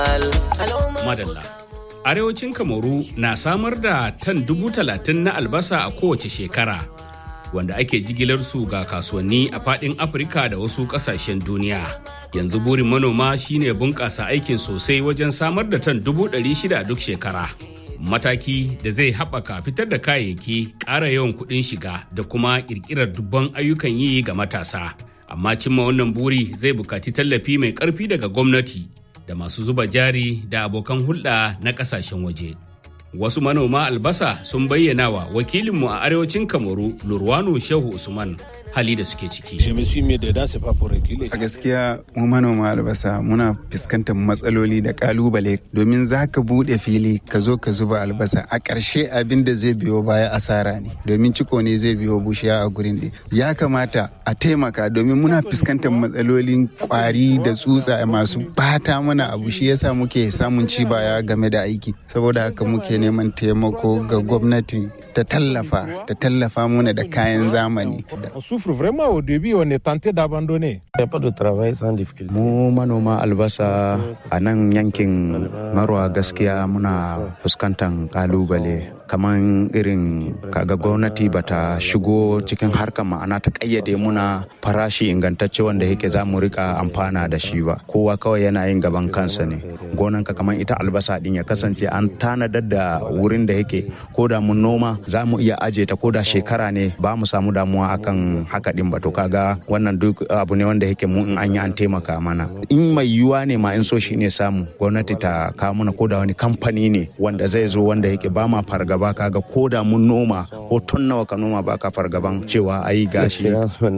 Madalla. Arewacin Kamaru na samar da tan dubu talatin na albasa a kowace shekara, wanda ake jigilar su ga kasuwanni a faɗin Afirka da wasu ƙasashen duniya. Yanzu burin manoma shine bunƙasa aikin sosai wajen samar da tan dubu ɗari shida duk shekara. Mataki da zai haɓaka fitar da kayayyaki, ƙara yawan kuɗin shiga da kuma ƙirƙirar dubban ayyukan yi ga matasa. Amma cimma wannan buri zai buƙaci tallafi mai ƙarfi daga gwamnati. da masu zuba jari da abokan hulɗa na ƙasashen waje. Wasu manoma albasa sun bayyana wa wakilinmu a arewacin Kamaru Lurwano Shehu Usman hali da suke ciki. A gaskiya mu manoma albasa muna fuskantar matsaloli da kalubale domin za ka buɗe fili ka zo ka zuba albasa a ƙarshe abin da zai biyo baya asara ne domin ciko ne zai biyo bushiya a gurin ɗin. Ya kamata a taimaka domin muna fuskantar matsalolin kwari da tsutsa masu bata mana abu shi yasa muke samun ci baya game da aiki saboda haka muke neman taimako ga gwamnati ta tallafa ta tallafa mana da kayan zamani. souffre vraiment au début, on est tenté d'abandonner. Mu manoma albasa a nan yankin marwa gaskiya muna fuskantar kalubale kamar irin kaga gwamnati bata shigo cikin harkar ma'ana ta kayyade muna farashi ingantacce wanda yake za mu rika amfana da shi ba kowa kawai yana yin gaban kansa ne gonanka kamar ita albasa din ya kasance an tanadar da wurin da yake ko da mun noma za mu iya aje ta ko da shekara ne ba mu samu damuwa akan haka din ba to kaga wannan duk abu ne wanda yake mu in an yi an taimaka mana in mai yiwuwa ne ma in so shi ne samu gwamnati ta kawo mana ko da wani kamfani ne wanda zai zo wanda yake ba ma fargaba kaga ko da mun noma ko tun nawa ka noma ba ka fargaban cewa ayi gashi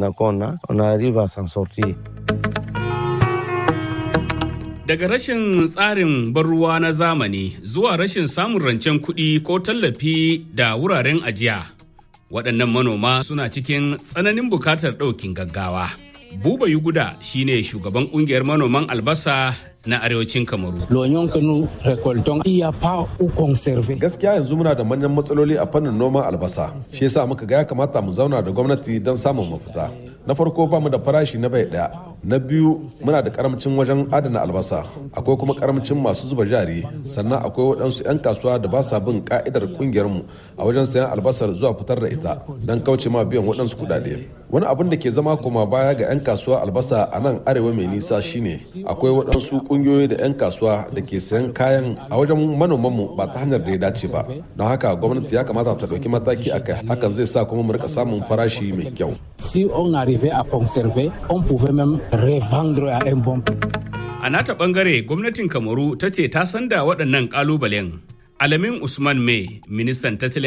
Daga rashin tsarin ruwa na zamani zuwa rashin samun rancen kuɗi ko tallafi da wuraren ajiya. Waɗannan manoma suna cikin tsananin bukatar ɗaukin gaggawa. Buba Yuguda shine shugaban ƙungiyar manoman albasa na arewacin Kamaru. Gaskiya yanzu muna da manyan matsaloli a fannin noman albasa. Shi yasa muka ga ya kamata mu zauna da gwamnati don samun mafita. Na farko ba mu da farashi na bai daya. Na biyu muna da karamcin wajen adana albasa. Akwai kuma karamcin masu zuba jari. Sannan akwai waɗansu 'yan kasuwa da ba sa bin ka'idar kungiyarmu a wajen sayan albasar zuwa fitar da ita don kauce ma biyan waɗansu kuɗaɗe. Wani abin da ke zama koma baya ga 'yan kasuwa albasa a nan arewa mai nisa shine akwai waɗansu kungiyoyi da 'yan kasuwa da ke sayan kayan a wajen manomanmu ba ta hanyar da ya dace ba don haka gwamnati ya kamata ta ɗauki mataki a kai hakan zai sa kuma mu rika samun farashi mai kyau si on arrivait à conserver on pouvait même revendre à un bon a nata bangare gwamnatin kamaru ta ce ta san da waɗannan ƙalubalen alamin usman mai ministan tattalin